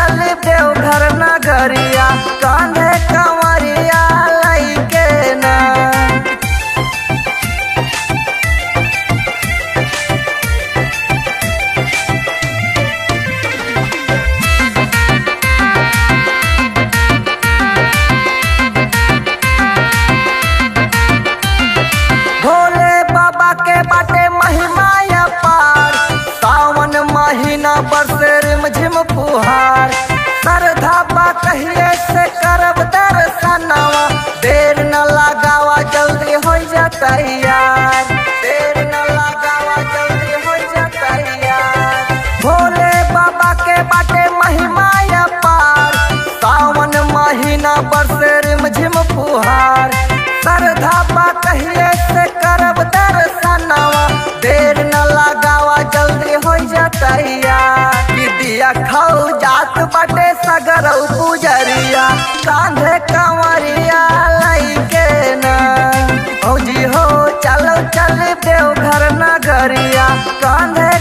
चल देवघर नगरिया कांधे कंवरिया लइके ना भोले बाबा के बाटे महिमा पार सावन महीना बरसे रिमझिम फुहार श्रद्धा बा कहिए से करब दर्शनवा देर न लगावा जल्दी हो जा तैयार देर न लगावा जल्दी हो जा तैयार भोले बाबा के बाटे महिमा पार सावन महीना बरसे रिमझिम फुहार श्रद्धा बा कहिए से करब दर्शनवा देर न लगावा जल्दी हो जा तैयार कि दिया खाऊ जात बाटे सगरौ पुजरिया कांधे कंवरिया लइके ना भौजी हो चलो चल देवघर नगरिया कांधे